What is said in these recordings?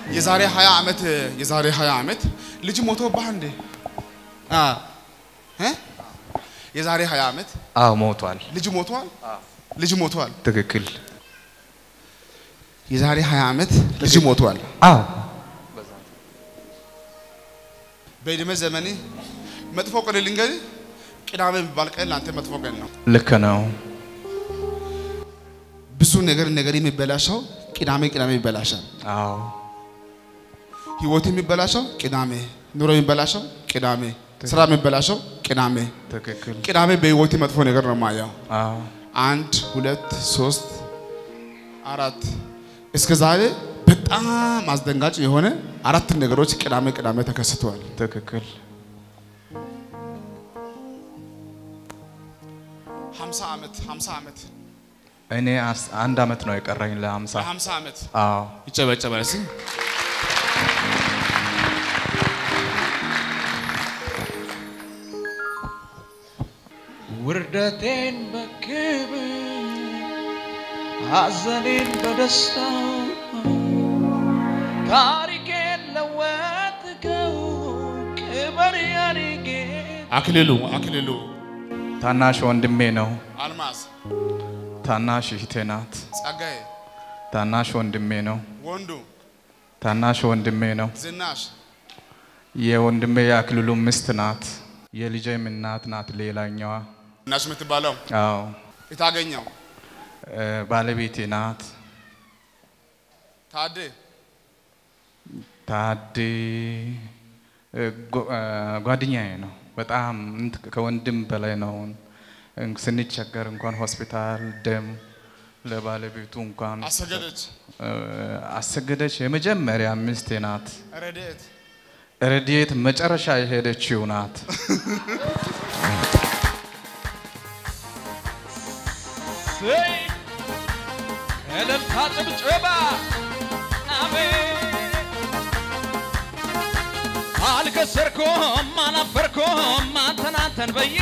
የዛሬ 20 ዓመት የዛሬ 20 ዓመት ልጅ ሞቶብህ እንዴ? አ እ የዛሬ 20 ዓመት አዎ ሞቷል። ልጅ ሞቷል። ልጅ ሞቷል። ትክክል። የዛሬ 20 ዓመት ልጅ ሞቷል። አዎ በዕድሜ ዘመኔ መጥፎ ቀን ልንገርህ፣ ቅዳሜ የሚባል ቀን ለአንተ መጥፎ ቀን ነው። ልክ ነው። ብዙ ነገር ነገር የሚበላሸው ቅዳሜ ቅዳሜ ይበላሻል። አዎ ህይወት የሚበላሸው ቅዳሜ፣ ኑሮ የሚበላሸው ቅዳሜ፣ ስራ የሚበላሸው ቅዳሜ። ትክክል። ቅዳሜ በህይወት መጥፎ ነገር ነው ማየው። አዎ አንድ ሁለት ሶስት አራት እስከ ዛሬ በጣም አስደንጋጭ የሆነ አራት ነገሮች ቅዳሜ ቅዳሜ ተከስተዋል። ትክክል። 50 ዓመት 50 ዓመት እኔ አስ- አንድ አመት ነው የቀረኝ ለሀምሳ 50 ዓመት አዎ ይጨበጨባል። እስኪ ውርደቴን በክብር ሐዘኔን በደስታ ታሪኬን ለወጥከው ክበር ያኔ ጌታ አክሊሉ አክሊሉ ታናሽ ወንድሜ ነው። አልማዝ ታናሽ እህቴ ናት። ጸጋዬ ታናሽ ወንድሜ ነው። ወንዱ ታናሽ ወንድሜ ነው። ዝናሽ የወንድሜ የአክሊሉ ሚስት ናት። የልጄም እናት ናት። ሌላኛዋ ዝናሽ የምትባለው አዎ የታገኘው እ፣ ባለቤቴ ናት። ታዴ ታዴ እ፣ ጓ- እ፣ ጓደኛዬ ነው። በጣም እንት- ከወንድም በላይ ነው። እ፣ ስንቸገር እንኳን ሆስፒታል ደም ለባለቤቱ እንኳን አሰገደች እ፣ አሰገደች የመጀመሪያ ሚስቴ ናት። ረድኤት ረድኤት መጨረሻ የሄደችው ናት። ስይ እልልታ ጭብጨባ አሜን አልከሰርኩም አላፈርኩም አንተን አንተን ብዬ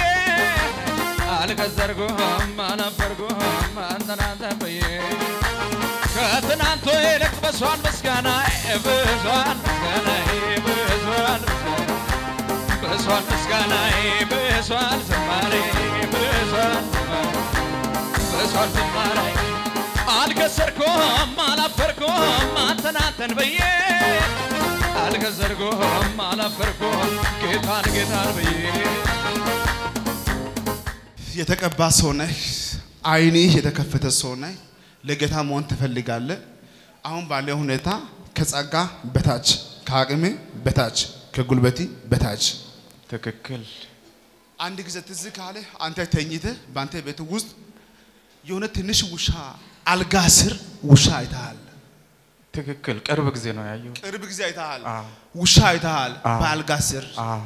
አልከሰርኩም አላፈርኩም አንተን አንተን ብዬ ከትናንቱ ይልቅ በሷን ምስጋና ብሷን ምስጋና ብሷን ብሷን ምስጋና ብሷን ዝማሬ ብሷን ብሷን ዝማሬ አልከሰርኩም አላፈርኩም አንተን አንተን ብዬ አልከሰርኩም አላፈርኩም ጌታን ጌታን ብዬ የተቀባ ሰው ነህ። አይንህ የተከፈተ ሰው ነህ። ለጌታ መሆን ትፈልጋለህ። አሁን ባለው ሁኔታ ከጸጋ በታች ከአቅሜ በታች ከጉልበቲ በታች ትክክል። አንድ ጊዜ ትዝ ካለ አንተ ተኝተህ በአንተ ቤት ውስጥ የሆነ ትንሽ ውሻ አልጋ ስር ውሻ አይተሃል። ትክክል። ቅርብ ጊዜ ነው ያየሁት። ቅርብ ጊዜ አይተሃል። አዎ። ውሻ አይተሃል አዎ። በአልጋ ስር አዎ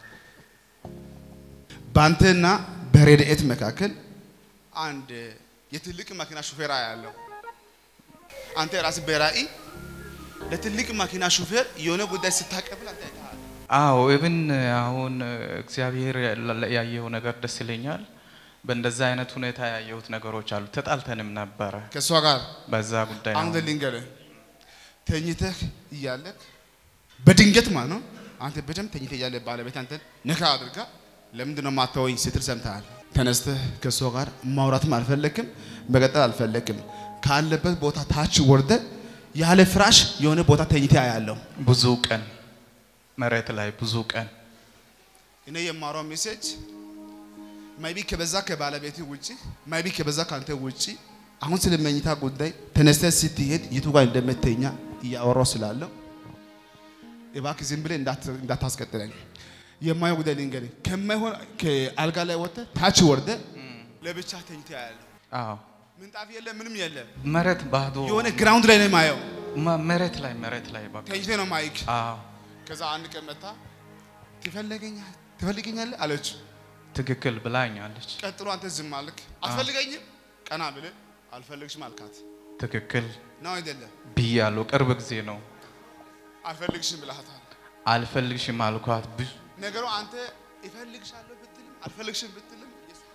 በአንተና በረድኤት መካከል አንድ የትልቅ መኪና ሹፌር ያለው አንተ ራስህ በራእይ ለትልቅ መኪና ሹፌር የሆነ ጉዳይ ስታቀብል አንተ አይተሃል። አዎ ኢብን አሁን እግዚአብሔር ያለ- ያየው ነገር ደስ ይለኛል። በእንደዛ አይነት ሁኔታ ያየሁት ነገሮች አሉ። ተጣልተንም ነበረ ከእሷ ጋር በዛ ጉዳይ አንተ ነው። ልንገርህ ተኝተህ እያለህ በድንገት ማለት ነው አንተ በደንብ ተኝተህ እያለ ባለቤት አንተን ነካ አድርጋ ለምንድን ነው የማታወኝ ስትል ሰምተሃል። ተነስተህ ከእሷ ጋር ማውራትም አልፈለግም፣ መቀጠል አልፈለግም። ካለበት ቦታ ታች ወርደ ያለ ፍራሽ የሆነ ቦታ ተኝተህ ያለው ብዙ ቀን መሬት ላይ ብዙ ቀን እኔ የማወራው ሜሴጅ ማይቢ ከበዛ ከባለቤት ውጪ ማይቢ ከበዛ ካንተ ውጪ አሁን ስለ መኝታ ጉዳይ ተነስተህ ስትሄድ የቱ ጋር እንደምተኛ እያወራው ስላለው እባክህ ዝም ብለህ እንዳት- እንዳታስቀጥለኝ። የማየው ጉዳይ ልንገርህ፣ ከማይሆን ከአልጋ ላይ ወጥተህ ታች ወርደህ ለብቻ ተኝተህ ያለው አዎ ምንጣፍ የለ ምንም የለ መሬት ባዶ የሆነ ግራውንድ ላይ ነው የማየው። መ- መሬት ላይ መሬት ላይ በቃ ተኝተህ ነው ማይክ አዎ ከዛ አንድ ቀን መታ ትፈልገኛለህ ትፈልገኛለህ አለች። ትክክል ብላኛለች። ቀጥሎ አንተ ዝም አልክ። አትፈልገኝም? ቀና ብለህ አልፈልግሽም አልካት ትክክል ነው አይደለም? ብያለሁ። ቅርብ ጊዜ ነው አልፈልግሽም ብለሃታል። አልፈልግሽም አልኳት። ብዙ ነገሩ አንተ እፈልግሻለሁ ብትልም አልፈልግሽም ብትልም ኢየሱስ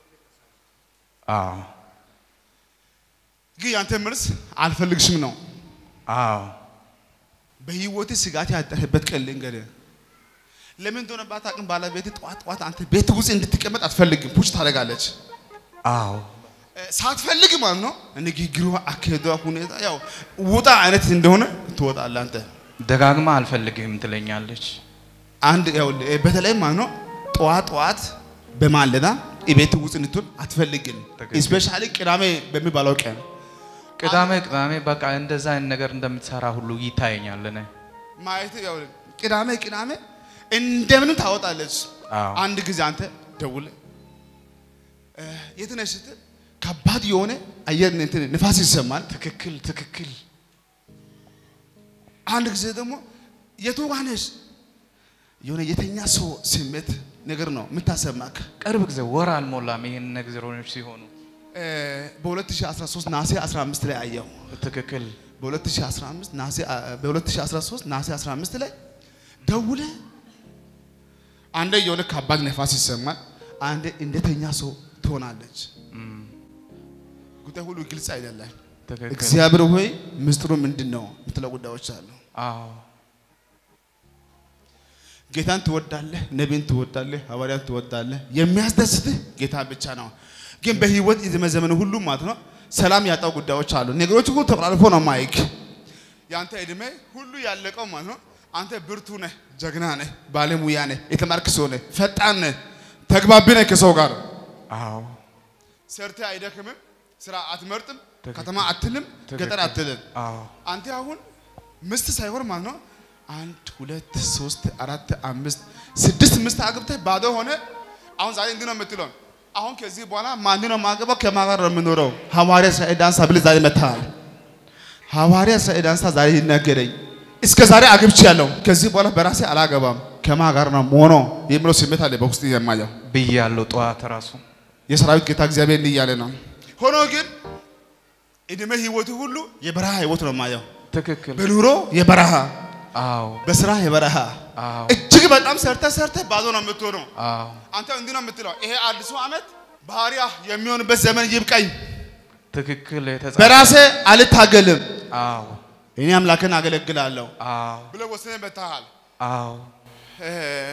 አዎ ግን ያንተ መልስ አልፈልግሽም ነው። አዎ በህይወት ስጋት ያደረበት ቀን ልንገርህ። ለምን እንደሆነ ባታውቅም ባለቤት ጠዋት ጠዋት አንተ ቤት ውስጥ እንድትቀመጥ አትፈልግም፣ ፑሽ ታደርጋለች። አዎ እ፣ ሳትፈልግ ማለት ነው። ንግግሯ፣ አካሄዷ፣ ሁኔታ ያው ውጣ አይነት እንደሆነ ትወጣለህ አንተ። ደጋግማ አልፈልግህም ትለኛለች። አንድ ያው እ፣ በተለይ ማለት ነው ጠዋት ጠዋት በማለዳ ቤት ውስጥ እንድትሆን አትፈልግም። ትክክል። ስፔሻሊ ቅዳሜ በሚባለው ቀን ቅዳሜ ቅዳሜ በቃ እንደዛ አይነት ነገር እንደምትሰራ ሁሉ ይታየኛል። እኔ ማየት ያው ቅዳሜ ቅዳሜ እንደምንም ታወጣለች። አዎ አንድ ጊዜ አንተ ደውል የት ነሽ ስትል ከባድ የሆነ አየር እንትን ንፋስ ይሰማል። ትክክል ትክክል አንድ ጊዜ ደግሞ የቱ ጋ ነሽ የሆነ የተኛ ሰው ስሜት ነገር ነው የምታሰማክ። ቅርብ ጊዜ ወር አልሞላም ይህን ነገሮች ሲሆኑ እ፣ በ2013 ናሴ 15 ላይ አየሁ። ትክክል በ2015 ናሴ በ2013 ናሴ 15 ላይ ደውለ አንዴ የሆነ ከባድ ነፋስ ይሰማል፣ አንዴ እንደተኛ ሰው ትሆናለች። ጉዳይ ሁሉ ግልጽ አይደለም። ትክክል እግዚአብሔር ሆይ ምስጢሩ ምንድን ነው የምትለው ጉዳዮች አሉ። አዎ ጌታን ትወዳለህ፣ ነቢይን ትወዳለህ፣ ሐዋርያን ትወዳለህ። የሚያስደስትህ ጌታ ብቻ ነው። ግን በህይወት የዘመዘመን ሁሉ ማለት ነው ሰላም ያጣው ጉዳዮች አሉ። ነገሮች ሁሉ ተቆላልፎ ነው ማይክ ያንተ እድሜ ሁሉ ያለቀው ማለት ነው። አንተ ብርቱ ነህ፣ ጀግና ነህ፣ ባለሙያ ነህ፣ የተማርክ ሰው ነህ፣ ፈጣን ነህ፣ ተግባቢ ነህ ከሰው ጋር አዎ ሰርተህ አይደክምም፣ ስራ አትመርጥም፣ ትክክል። ከተማ አትልም፣ ገጠር ትክክል። አትልም። አዎ አንተ አሁን ምስት ሳይሆን ማለት ነው አንድ ሁለት ሶስት አራት አምስት ስድስት ምስት አግብተህ ባዶ ሆነ። አሁን ዛሬ እንዲህ ነው የምትለው። አሁን ከዚህ በኋላ ማን ነው የማገባው? ከማን ጋር ነው የምኖረው? ሐዋርያ እስራኤል ዳንሳ ብለህ ዛሬ መጥተሃል። ሐዋርያ እስራኤል ዳንሳ ዛሬ ይናገረኝ። እስከ ዛሬ አግብቼ ያለው ከዚህ በኋላ በራሴ አላገባም ከማን ጋር ነው ሞኖ የሚለው ስሜት አለ በውስጥ የማየው ብያለሁ። ጠዋት ራሱ የሰራዊት ጌታ እግዚአብሔር እንዲህ እያለ ነው። ሆኖ ግን እድሜ ህይወቱ ሁሉ የበረሃ ህይወት ነው የማየው። ትክክል በኑሮ የበረሃ አዎ በስራ የበረሃ አዎ እጅግ በጣም ሰርተ ሰርተ ባዶ ነው የምትሆነው። አዎ አንተ እንዲህ ነው የምትለው፣ ይሄ አዲሱ ዓመት ባህሪያ የሚሆንበት ዘመን ይብቃኝ፣ ትክክል የተጻፈ በራሴ አልታገልም፣ አዎ እኔ አምላክን አገለግላለሁ አዎ ብለህ ወስነህ መጥተሃል። አዎ እ፣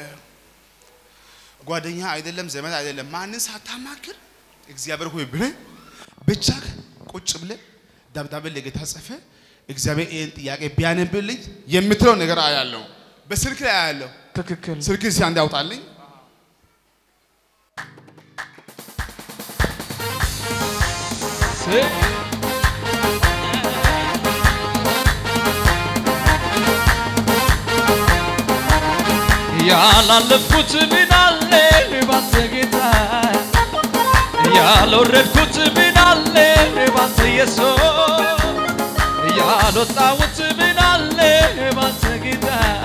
ጓደኛ አይደለም ዘመድ አይደለም ማንን ሳታማክር እግዚአብሔር ሆይ ብለህ ብቻ ቁጭ ብለህ ደብዳቤ ለጌታ ጽፈ እግዚአብሔር ይህን ጥያቄ ቢያነብልኝ የምትለው ነገር አያለሁ። በስልክ ላይ አያለሁ። ትክክል ስልክ እስኪ አንድ ያውጣልኝ። ያላለፍኩት ምን አለ ባንተ ጌታ ያልወረድኩት ምን አለ ባንተ ኢየሱስ ያልወጣሁት ምን አለ ባንተ ጌታ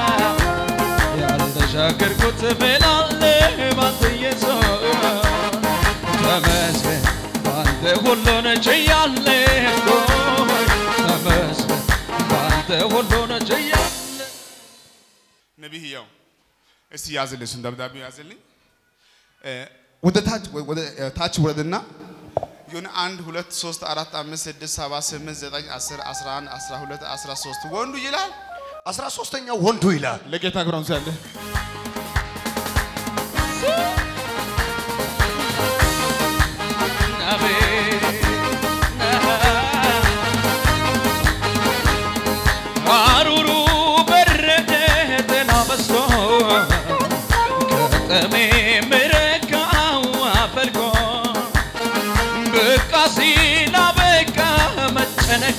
ያልተሻገርኩት ምን አለ ባንተ ኢየሱስ ተመስገን ባንተ ሁሉን ችያለሁ ተመስገን ባንተ ሁሉን ችያለሁ ነቢይ ያው እስቲ ያዝልኝ፣ እሱን ደብዳቤ ያዝልኝ። እ፣ ወደ ታች ወደ እ፣ ታች ውረድና የሆነ አንድ ሁለት ሶስት አራት አምስት ስድስት ሰባት ስምንት ዘጠኝ አስር አስራ አንድ አስራ ሁለት አስራ ሶስት ወንዱ ይላል። አስራ ሶስተኛው ወንዱ ይላል። ለጌታ ክብር ያለ ሐሩሩ በረደ ጥላ በዝቶ ከጥሜ ምረካው አፈልጎ በቃ ሲል አበቃ መጨነቄ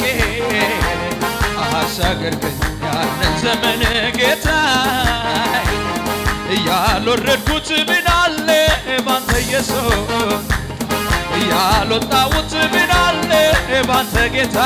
አሻገርከኝ ያንን ዘመን ጌታ ያልወረድኩት ምን አለ ባንተ ኢየሱስ ያልወጣሁት ምን አለ ባንተ ጌታ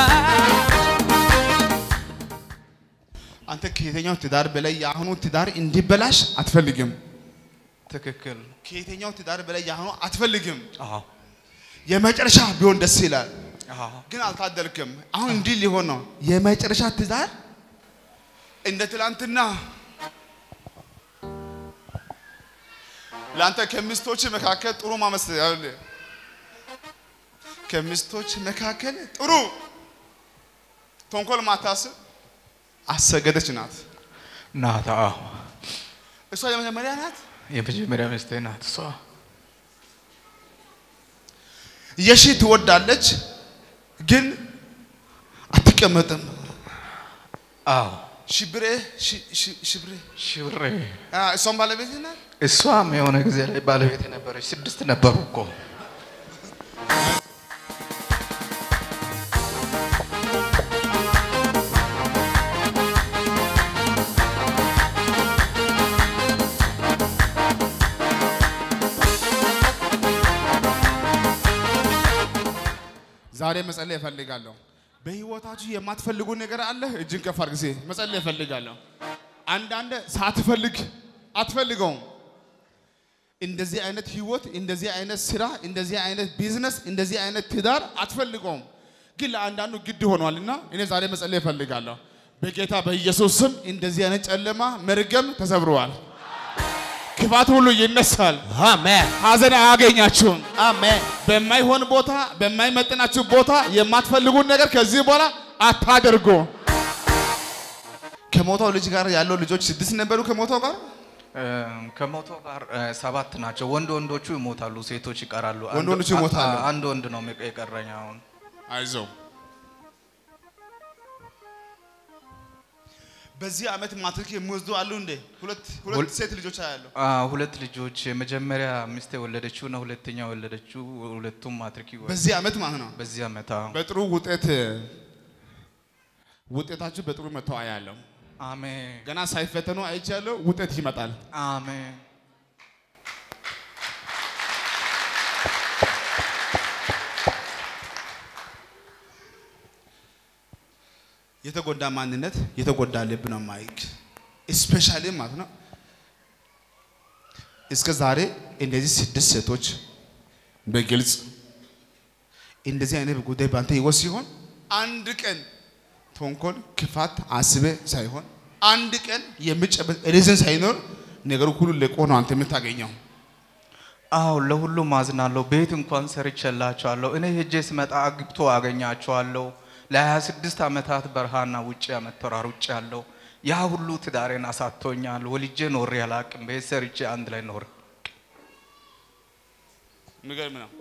አንተ ከየትኛው ትዳር በላይ የአሁኑ ትዳር እንዲበላሽ አትፈልግም። ትክክል ከየትኛው ትዳር በላይ የአሁኑ አትፈልግም። አዎ የመጨረሻ ቢሆን ደስ ይላል፣ አዎ ግን አልታደልክም። አሁን እንዲህ ሊሆን ነው። የመጨረሻ ትዳር እንደ ትላንትና ለአንተ ከሚስቶች መካከል ጥሩ ማመስል ያለ ከሚስቶች መካከል ጥሩ ተንኮል ማታስብ አሰገደች ናት። ናት። አዎ እሷ የመጀመሪያ ናት። የመጀመሪያ ሚስቴ ናት እሷ። የሺ ትወዳለች፣ ግን አትቀመጥም። አዎ ሽብሬ ሺ- ሺ- ሽብሬ ሽብሬ አ፣ እሷም ባለቤት ናት። እሷም የሆነ ጊዜ ላይ ባለቤት ነበረች። ስድስት ነበሩ እኮ ዛሬ መጸለይ እፈልጋለሁ። በህይወታችሁ የማትፈልጉ ነገር አለ? እጅን ከፍ አድርግ። ጊዜ መጸለይ እፈልጋለሁ። አንዳንድ ሳትፈልግ አትፈልገውም። እንደዚህ አይነት ህይወት፣ እንደዚህ አይነት ስራ፣ እንደዚህ አይነት ቢዝነስ፣ እንደዚህ አይነት ትዳር አትፈልገውም፣ ግን ለአንዳንዱ ግድ ሆኗልና እኔ ዛሬ መጸለይ እፈልጋለሁ። በጌታ በኢየሱስ ስም እንደዚህ አይነት ጨለማ መርገም ተሰብረዋል። ክፋት ሁሉ ይነሳል። አሜን ሀዘን አያገኛችሁም። አሜን በማይሆን ቦታ በማይመጥናችሁ ቦታ የማትፈልጉን ነገር ከዚህ በኋላ አታደርጉ። ከሞተው ልጅ ጋር ያለው ልጆች ስድስት ነበሩ። ከሞተው ጋር እ፣ ከሞቶ ጋር እ፣ ሰባት ናቸው። ወንድ ወንዶቹ ይሞታሉ፣ ሴቶች ይቀራሉ። ወንድ አንድ- ወንዶቹ ይሞታሉ። አ- አንድ ወንድ ነው የቀረኝ አሁን። አይዞው። በዚህ ዓመት ማትሪክ የሚወስዱ አሉ እንዴ? ሁለት ሁለት ሁል- ሴት ልጆች አያሉ። አ፣ ሁለት ልጆች የመጀመሪያ ሚስት የወለደችው እና ሁለተኛ የወለደችው ሁለቱም ማትሪክ ይወ- በዚህ ዓመት ማለት ነው። በዚህ ዓመት አዎ። በጥሩ ውጤት ውጤታችሁ በጥሩ መተው አያለሁ። አሜን ገና ሳይፈተኑ አይቻለሁ። ውጤት ይመጣል። አሜን የተጎዳ ማንነት የተጎዳ ልብ ነው ማይክ ስፔሻሊ ማለት ነው። እስከ ዛሬ እንደዚህ ስድስት ሴቶች በግልጽ እንደዚህ አይነት ጉዳይ ባንተ ህይወት ሲሆን አንድ ቀን ተንኮል፣ ክፋት አስበ ሳይሆን አንድ ቀን የሚጨበጥ ሪዝን ሳይኖር ነገሩ ሁሉ ለቆ ነው አንተ የምታገኘው። አዎ ለሁሉም አዝናለሁ። ቤት እንኳን ሰርቼላቸዋለሁ። እኔ ሄጄ ስመጣ አግብቶ አገኛቸዋለሁ። ለ26 ዓመታት በረሃና ውጭ ዓመት ተሯሩጬ ያለው ያ ሁሉ ትዳሬን አሳጥቶኛል። ወልጄ ኖሬ አላቅም። ቤት ሰርቼ አንድ ላይ ኖር የሚገርም ነው።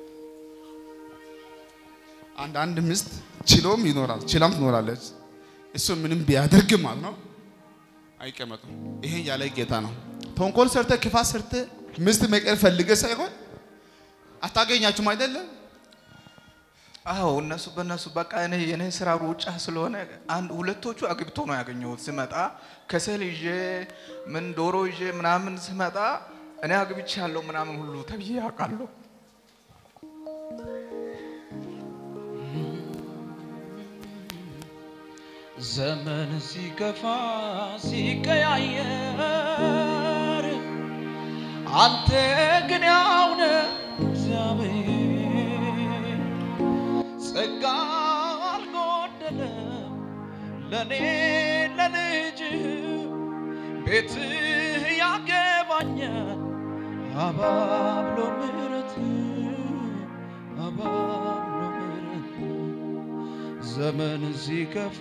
አንዳንድ ሚስት ችሎም ይኖራል፣ ችላም ትኖራለች። እሱ ምንም ቢያደርግ ማለት ነው አይቀመጡም። ይሄን ያለ ጌታ ነው። ተንኮል ሰርተ ክፋት ሰርተ ሚስት መቀር ፈልገ ሳይሆን አታገኛችሁም አይደለም። አዎ እነሱ በእነሱ በቃ እኔ የኔ ስራ ሩጫ ስለሆነ አንድ ሁለቶቹ አግብቶ ነው ያገኘሁት። ስመጣ ከሰል ይዤ ምን ዶሮ ይዤ ምናምን ስመጣ እኔ አግብቼ ያለው ምናምን ሁሉ ተብዬ ያውቃለሁ። ዘመን ሲከፋ ሲቀያየር አንተ ግን ያውነ እግዚአብሔር ጸጋ አልጎደለም ለእኔ ለልጅህ ቤትህ ያገባኛል አባብሎ ምሕረት አባብሎ ምሕረት ዘመን ሲከፋ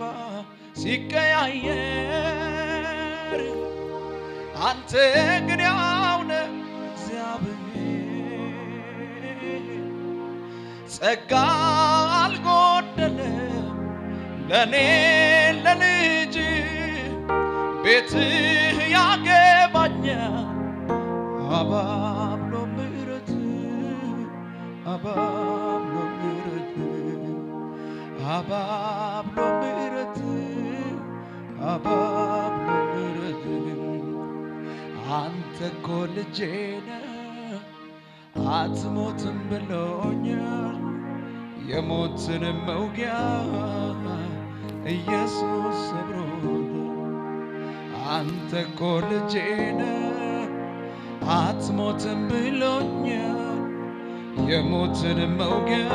ሲቀያየር አንተ ግን ያውነ እግዚአብሔር ጸጋ አልጎደለም ለእኔ ለልጅ ቤትህ ያገባኛል አባብሎ ምሕረት አባብሎ ምሕረት አባብሎ ምሕረት አባብሎ ምሕረት አንተ እኮ ልጄ ነህ አትሞትም ብሎኛል የሞትን መውጊያ ኢየሱስ ሰብሮታል አንተ እኮ ልጄ ነህ አትሞትም ብሎኛል የሞትን መውጊያ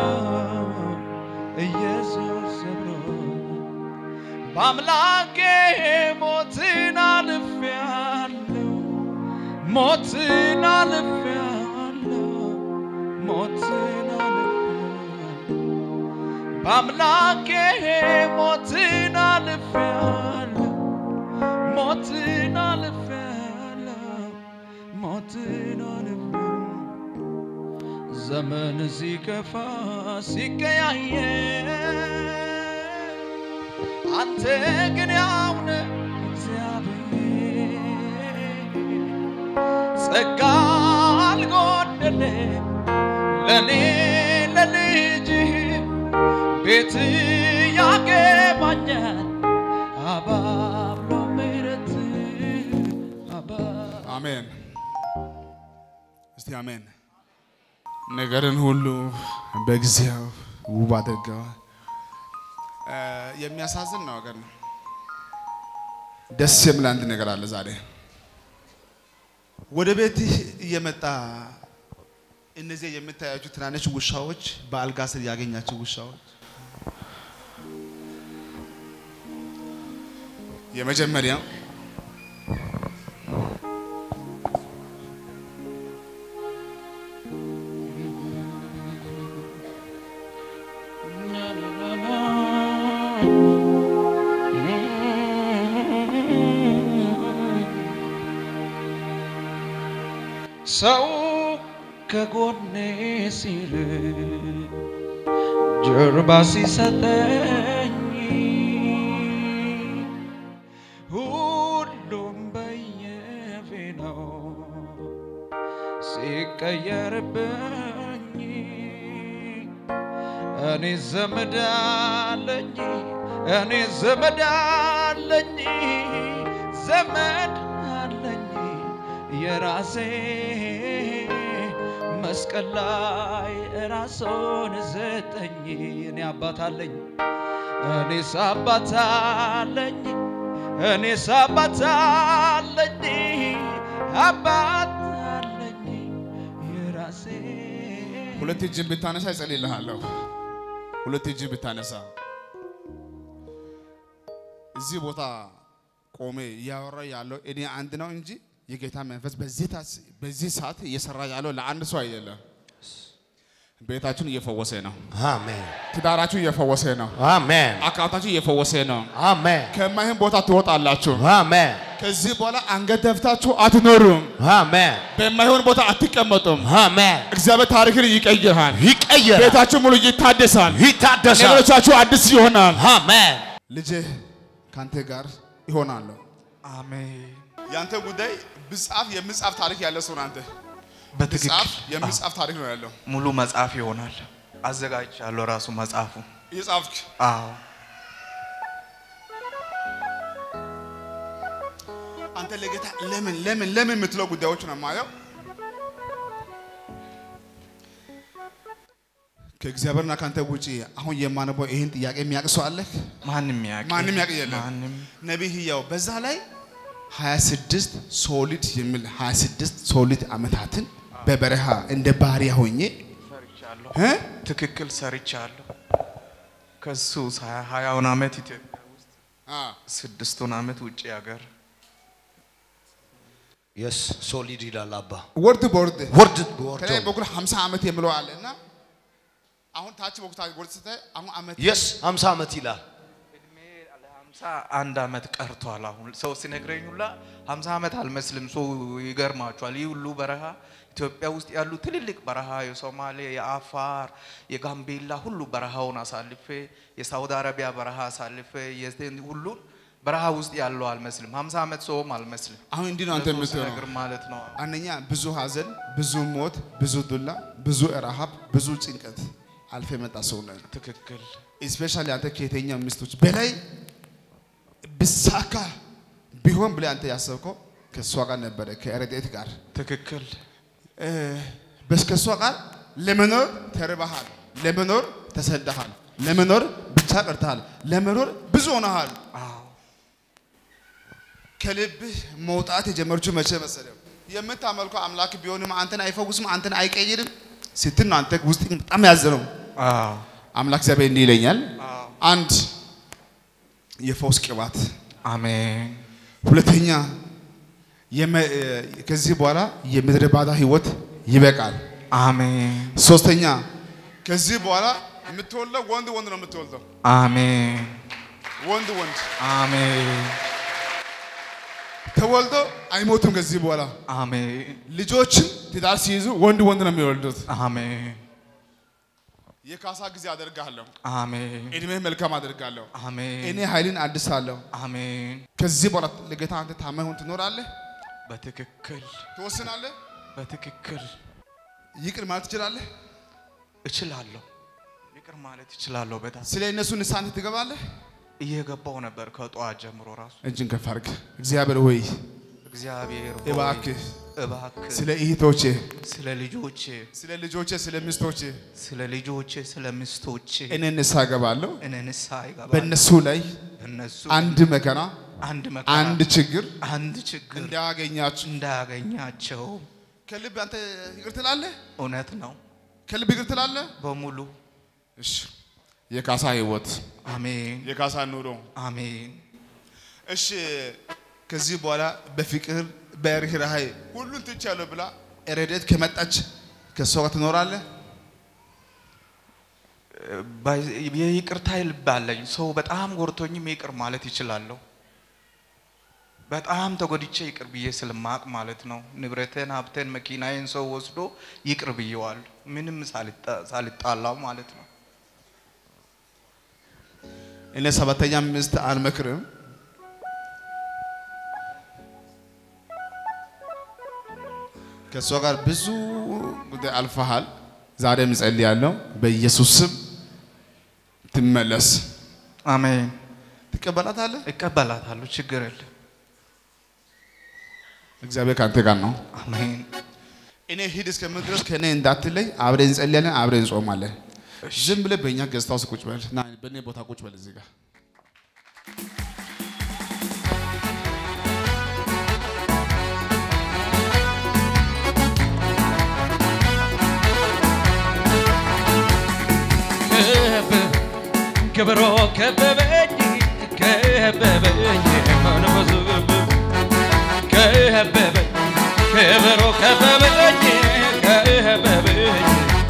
ኢየሱስ ሰብሮታል በአምላኬ ሞትን አልፌአለሁ ሞትን አልፌአለሁ ሞትን አልፌአለሁ በአምላኬ ሞትን አልፌአለሁ ሞትን አልፌያለሁ ሞትን አልፌያለሁ ዘመን ሲከፋ ሲቀያየር አንተ ግን ያው ነህ እግዚአብሔር ጸጋ አልጎደለ ለኔ ለልጅህ ቤት ያገባኛል አባብሎ ምሕረት አባ አሜን። እስቲ አሜን። ነገርን ሁሉ በጊዜው ውብ አድርገዋል። እ የሚያሳዝን ነው ነገር ነው። ደስ የሚል አንድ ነገር አለ ዛሬ ወደ ቤትህ እየመጣ እነዚህ የምታያቸው ትናንሽ ውሻዎች በአልጋ ስር ያገኛቸው ውሻዎች የመጀመሪያው ሰው ከጎኔ ሲል ጀርባ ሲሰጠኝ ሁሉም በየፊናው ሲቀየርብኝ እኔ ዘመድ አለኝ እኔ ዘመድ አለኝ ዘመድ አለኝ የራሴ መስቀል ላይ ራሱን ዘጠኝ እኔ አባት አለኝ እኔስ አባት አለኝ እኔስ አባት አለኝ አባት አለኝ የራሴ ሁለት እጅን ብታነሳ ይጸልይልሃለሁ። ሁለት እጅን ብታነሳ እዚህ ቦታ ቆሜ እያወራ ያለው እኔ አንድ ነው እንጂ የጌታ መንፈስ በዚህ ታስ- በዚህ ሰዓት እየሰራ ያለው ለአንድ ሰው አይደለም። ቤታችሁን እየፈወሰ ነው። አሜን ትዳራችሁ እየፈወሰ ነው። አሜን አካውንታችሁ እየፈወሰ ነው። አሜን ከማይሆን ቦታ ትወጣላችሁ። አሜን ከዚህ በኋላ አንገት ደፍታችሁ አትኖሩም። አሜን በማይሆን ቦታ አትቀመጡም። አሜን እግዚአብሔር ታሪክን ይቀይራል። ይቀየራል ቤታችሁ ሙሉ ይታደሳል። ይታደሳል ነገሮቻችሁ አዲስ ይሆናል። አሜን ልጅህ ካንተ ጋር ይሆናለሁ። አሜን። ያንተ ጉዳይ ብጻፍ የምጻፍ ታሪክ ያለ ሰው ነው። አንተ በትክክል ብጻፍ የምጻፍ ታሪክ ነው ያለው። ሙሉ መጽሐፍ ይሆናል። አዘጋጅቻለሁ ራሱ መጽሐፉ። እየጻፍክ አዎ አንተ ለጌታ ለምን ለምን ለምን የምትለው ጉዳዮች ነው የማየው። ከእግዚአብሔርና ከአንተ ውጪ አሁን የማነበው ይህን ጥያቄ የሚያውቅ ሰው አለህ? ማንም ያውቅ ማንም ያውቅ የለም። ማንም ነቢይ ሕያው በዛ ላይ 26 ሶሊድ የሚል 26 ሶሊድ ዓመታትን በበረሃ እንደ ባሪያ ሆኜ ሰርቻለሁ። እ? ትክክል ሰርቻለሁ። ከሱ ሀያ- ሀያውን ዓመት ኢትዮጵያ ውስጥ አ፣ ስድስቱን ዓመት ውጭ ሀገር የስ ሶሊድ ይላል አባ ወርድ በወርድ ወርድ ከላይ ወርድ በኩል 50 ዓመት የሚለው አለ እና አሁን ታች በኩል ታች ወርድ ስታይ አሁን ዓመት የስ 50 ዓመት ይላል እድሜ ለሀምሳ አንድ ዓመት ቀርቷል። አሁን ሰው ሲነግረኝ ሁላ ሀምሳ ዓመት አልመስልም። ሰው ይገርማቸዋል። ይህ ሁሉ በረሃ ኢትዮጵያ ውስጥ ያሉ ትልልቅ በረሃ የሶማሌ፣ የአፋር፣ የጋምቤላ ሁሉ በረሃውን አሳልፌ የሳውዲ አረቢያ በረሃ አሳልፌ የዚህ ሁሉን በረሃ ውስጥ ያለው አልመስልም። ሀምሳ ዓመት ሰውም አልመስልም። አሁን እንዲህ ነው አንተ ለሰው የምትሆነው። ሲነግር ማለት ነው። አንደኛ ብዙ ሀዘን፣ ብዙ ሞት፣ ብዙ ዱላ፣ ብዙ ረሃብ፣ ብዙ ጭንቀት አልፈ የመጣ ሰው ነህ። ትክክል ስፔሻሊ አንተ ከየትኛው ሚስቶች በላይ ብሳካ ቢሆን ብለህ አንተ ያሰብከው ከእሷ ጋር ነበረ ከረድኤት ጋር ትክክል እ፣ በስ ከእሷ ጋር ለመኖር ተርበሃል፣ ለመኖር ተሰደሃል፣ ለመኖር ብቻ ቀርተሃል፣ ለመኖር ብዙ ሆነሃል። አዎ ከልብህ መውጣት የጀመረችው መቼ መሰለህ? የምታመልከው አምላክ ቢሆንም አንተን አይፈውስም፣ አንተን አይቀይርም ስትል ነው አንተ ውስጥ በጣም ያዘነው። አዎ አምላክ እግዚአብሔር እንዲህ ይለኛል፣ አዎ አንድ የፈውስ ቅባት፣ አሜን ሁለተኛ የመ- ከዚህ በኋላ የምድረ ባዳ ህይወት ይበቃል። አሜን ሶስተኛ ከዚህ በኋላ የምትወልደው ወንድ ወንድ ነው የምትወልደው፣ አሜን ወንድ ወንድ። አሜን ተወልዶ አይሞቱም ከዚህ በኋላ አሜን ልጆችን ትዳር ሲይዙ ወንድ ወንድ ነው የሚወልዱት። አሜን የካሳ ጊዜ አደርጋለሁ። አሜን እድሜህ መልካም አደርጋለሁ። አሜን እኔ ኃይልን አድሳለሁ። አሜን ከዚህ በኋላ ለጌታ አንተ ታማኝ ሆን ትኖራለህ፣ በትክክል ትወስናለህ፣ በትክክል ይቅር ማለት ትችላለህ። እችላለሁ ይቅር ማለት እችላለሁ በጣም ስለ እነሱ ንስሐ አንተ ትገባለህ። እየገባው ነበር ከጠዋት ጀምሮ ራሱ እጅን ከፍ አድርግ። እግዚአብሔር ሆይ እግዚአብሔር ሆይ፣ እባክህ እባክህ ስለ እህቶቼ፣ ስለ ልጆቼ ስለ ልጆቼ፣ ስለ ሚስቶቼ ስለ ልጆቼ ስለ ሚስቶቼ እኔ ንስሐ እገባለሁ። እኔ ንስሐ ይገባል በእነሱ ላይ በእነሱ አንድ መከራ፣ አንድ መከራ አንድ ችግር አንድ ችግር እንዳያገኛችሁ እንዳያገኛቸው ከልብ አንተ ይቅር ትላለህ። እውነት ነው ከልብ ይቅር ትላለህ። በሙሉ እሺ የካሳ ህይወት አሜን የካሳ ኑሮ አሜን እሺ ከዚህ በኋላ በፍቅር በርህራሄ ሁሉን ትቻለሁ ብላ ረድኤት ከመጣች ከእሷ ጋር ትኖራለህ። ባይ- የይቅርታ ልብ አለኝ። ሰው በጣም ጎርቶኝም ይቅር ማለት ይችላለሁ። በጣም ተጎድቼ ይቅር ብዬ ስለማቅ ማለት ነው። ንብረቴን፣ ሀብቴን፣ መኪናዬን ሰው ወስዶ ይቅር ብዬዋል። ምንም ሳልጣ- ሳልጣላው ማለት ነው። እኔ ሰባተኛ ሚስት አልመክርም። ከእሷ ጋር ብዙ ጉዳይ አልፈሃል። ዛሬም እጸልያለሁ በኢየሱስ ስም ትመለስ። አሜን። ትቀበላታለህ። እቀበላታለሁ። ችግር የለም። እግዚአብሔር ከአንተ ጋር ነው። አሜን። እኔ ሂድ እስከምል ድረስ ከእኔ እንዳትለይ። አብረን እንጸልያለን፣ አብረን እንጾማለን። ዝም ብለህ በእኛ ገዝታ ውስጥ ቁጭ በል ና፣ በእኔ ቦታ ቁጭ በል እዚህ ጋር ክብሮ ከበበኝ ከበበኝ መንፈሱ ከበበኝ ክብሮ ከበበኝ ከበበኝ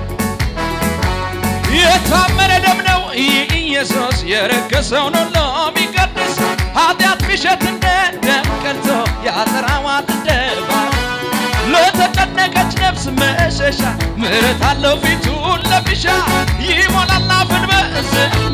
የታመነ ደም ነው ይህ ኢየሱስ የረከሰውን ሁሉ የሚቀድስ ኃጢአት ቢሸት እንደ ደም ቀልቶ ያጠራዋል እንደ እባብ ለተጨነቀች ነፍስ መሸሻ ምሕረት አለው ፊቱን ለሚሻ ይሞላል አፍን በዝማሬ